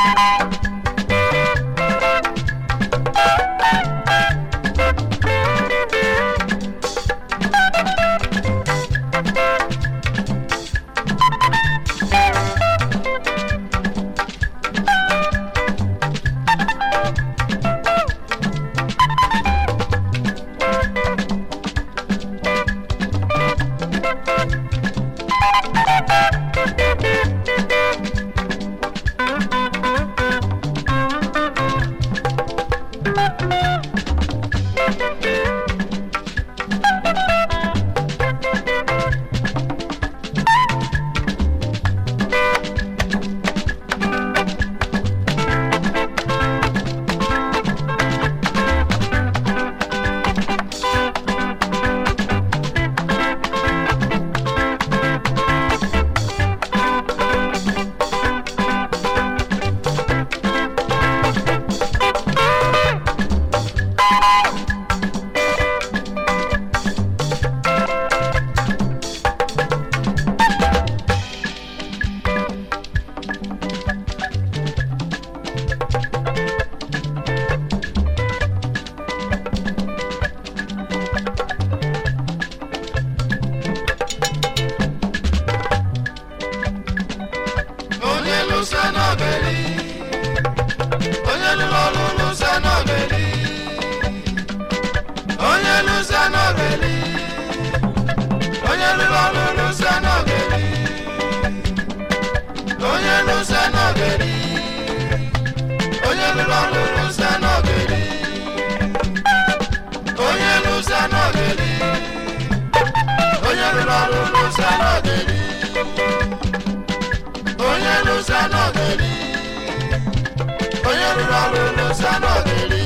onye lụsa n'obeli onye lụrụ ọrụ lụsa n'obeli onye lụsa n'obeli onye lụrụ ọrụ lụsa n'obeli onye lụsa n'obeli onye lụrụ ọrụ lụsa n'obeli onye lụsa n'obeli onye lụrụ ọrụ lụsa n'obeli onye lụsa n'ogeli onye rụrụ ọrụ lụsa n'ogeli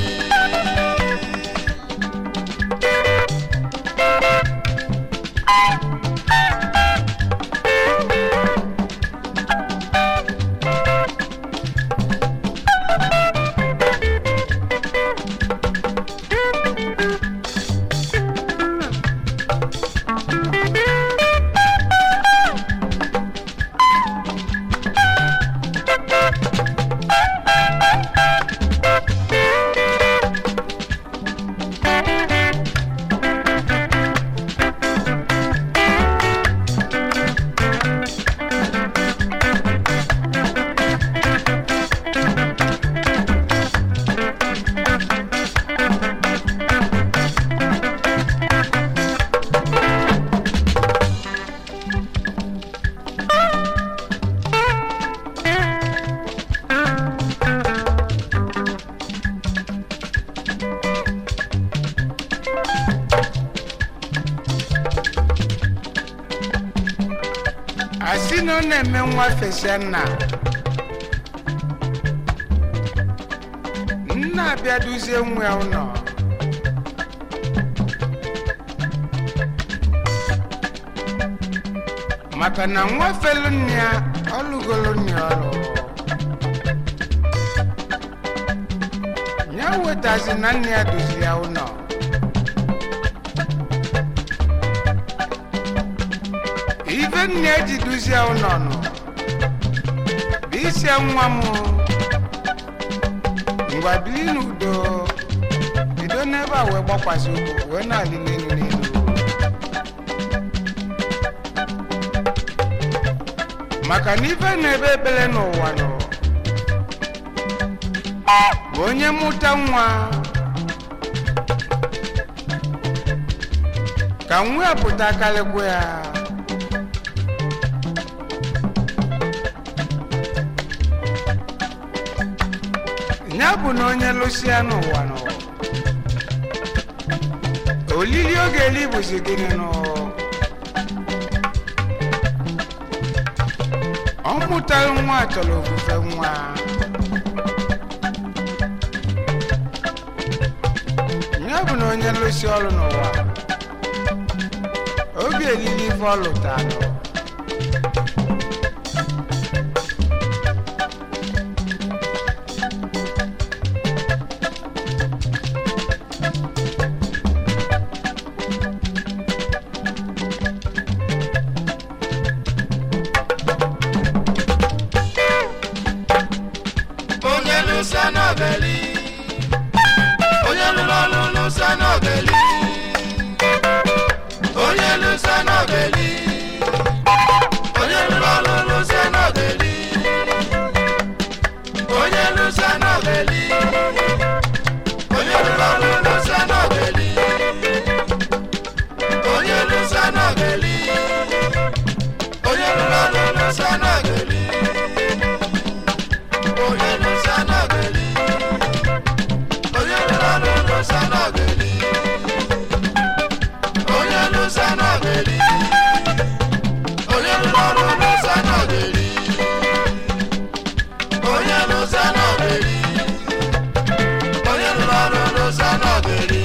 asị na ọ na-eme nwa fesa nna nna abịa duzie nwa ya ụlọ maka na nwa felu nne ya ọlụgolo nne ya ọlụ ya wetazi na nne ya duzi ya ụlọ ife nne ji duzie ụlọ nọ bụ isi nwa m ngwa biri n'udo bido n'ebe a wee gbakwasị ụkwụ wee na-alị n'elu n'elu maka na ife na-ebe ebele n'ụwa nọ bụ onye mụta nwa ka nwa ya pụta kalịkwa ya ya bụ na onye lụsịa n'ụwa n'ụwa olili oge eli bụzi gịnị nụ ọ mụtaghị nwa chọrọ ofufe nwa ya bụ na onye lụsị ọrụ n'ụwa oge elili ife ọ lụtalụ lụsa n'ogeli onye lụrụ ọrụ lụsa n'ogeli onye lụsa n'ogeli onye lụrụ ọrụ lụsa n'ogeli onye lụsa n'ogeli onye lụrụ ọrụ lụsa n'ogeli onye lụsa n'ogeli onye lụrụ ọrụ lụsa n'ogeli onye lụsa n'ogeli onye lụrụ ọrụ lụsa n'ogeli onye lụsa n'ogeli onye lụrụ ọrụ lụsa n'ogeli onye lụsa n'ogeli onye lụrụ ọrụ lụsa n'ogeli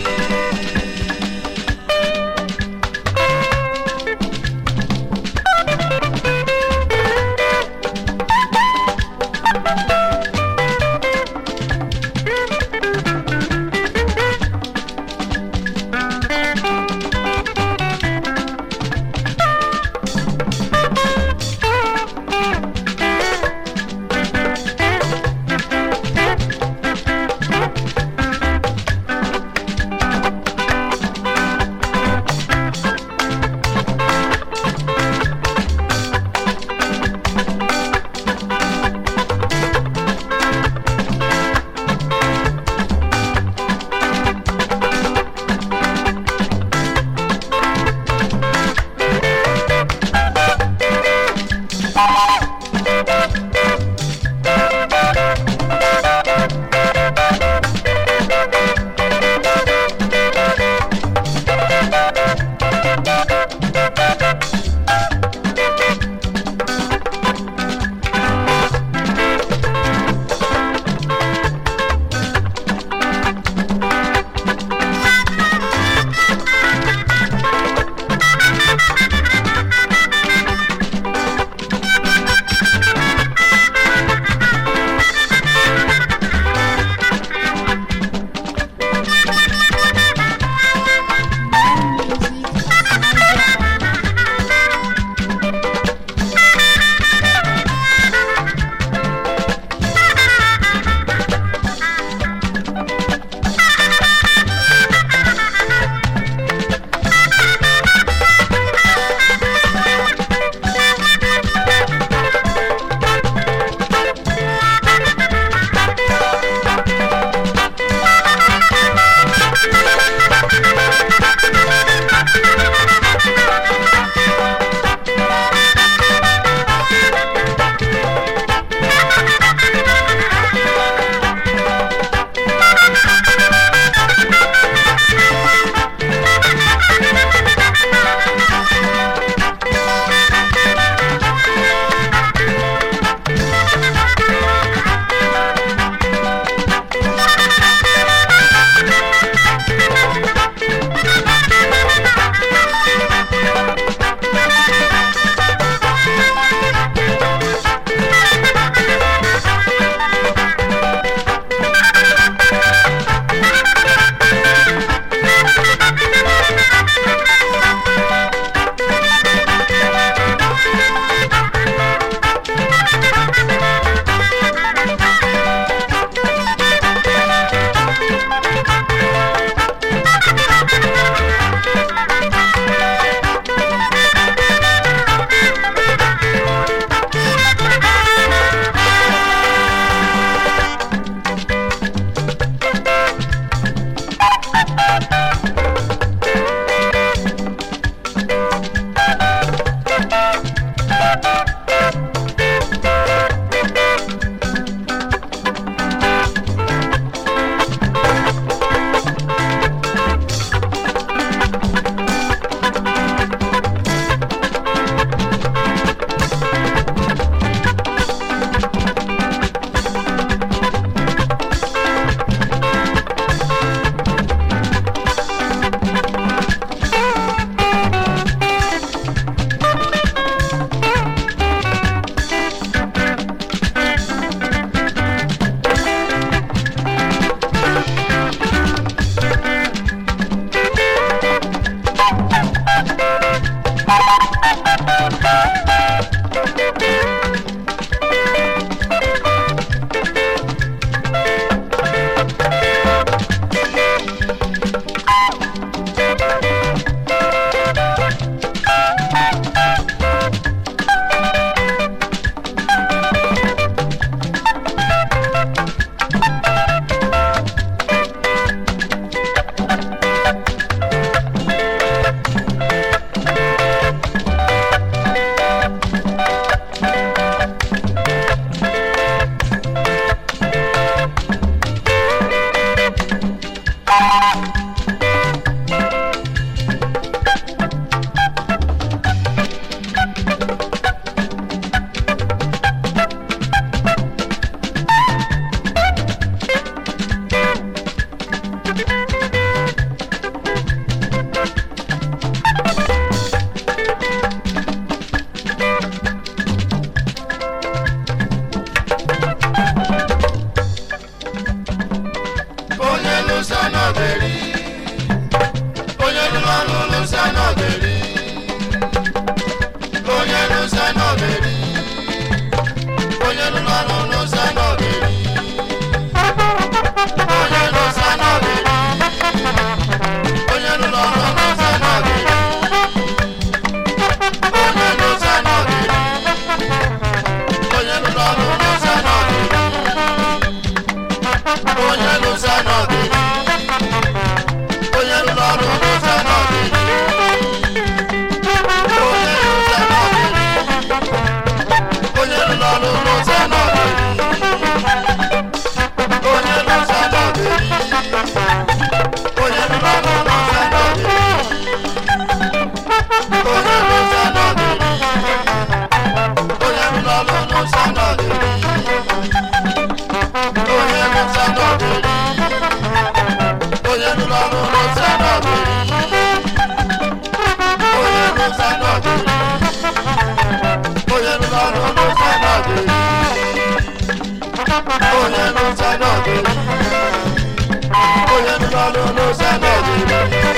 onye n'ụsa n'ọdịrị onye n'ọrụ n'ụsa n'ọdịrị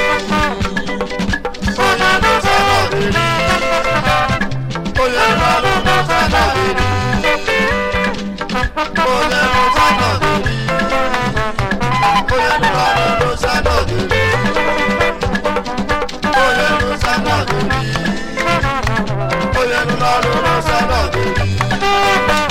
onye n'ụsa n'ọdịrị onye n'ọrụ n'ụsa n'ọdịrị onye n'ụsa n'ọdịrị onye n'ọrụ n'ụsa n'ọdịrị onye n'ụsa n'ọdịrị onye n'ọrụ n'ụsa n'ọdịrị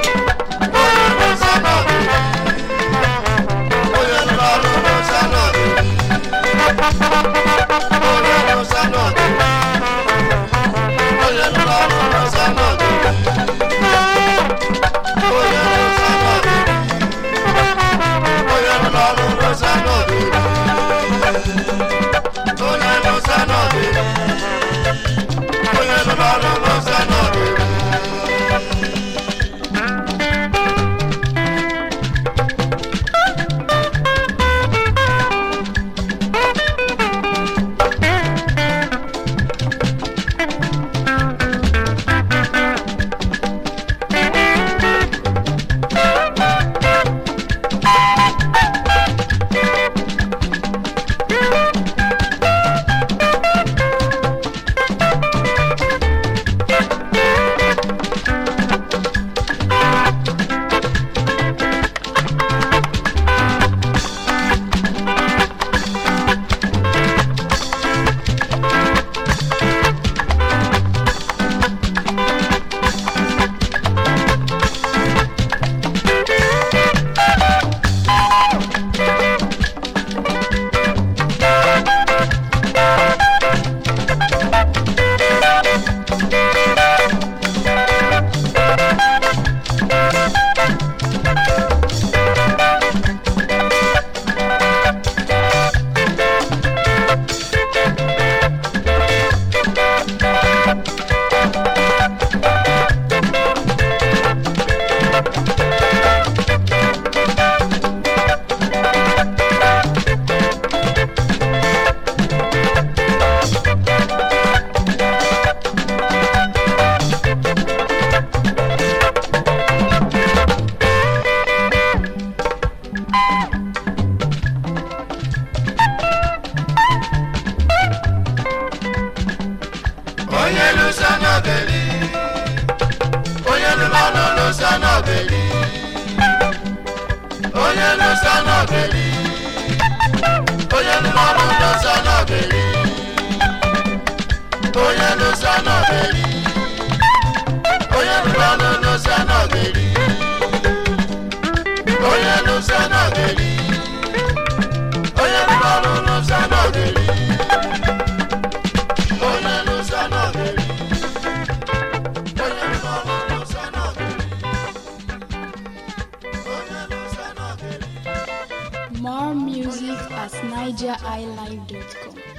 onye lụsa n'obeli onye lụrụ lụsa n'obeli onye lụsa n'obeli onye lụrụ lụsa n'obeli onye lụsa n'obeli onye lụrụ lụsa n'obeli onye lụsa n'obeli onye lụrụ lụsa n'obeli onye lụsa n'obeli onye lụrụ lụsa n'obeli onye lụsa n'obeli More music at nigeriilive.com.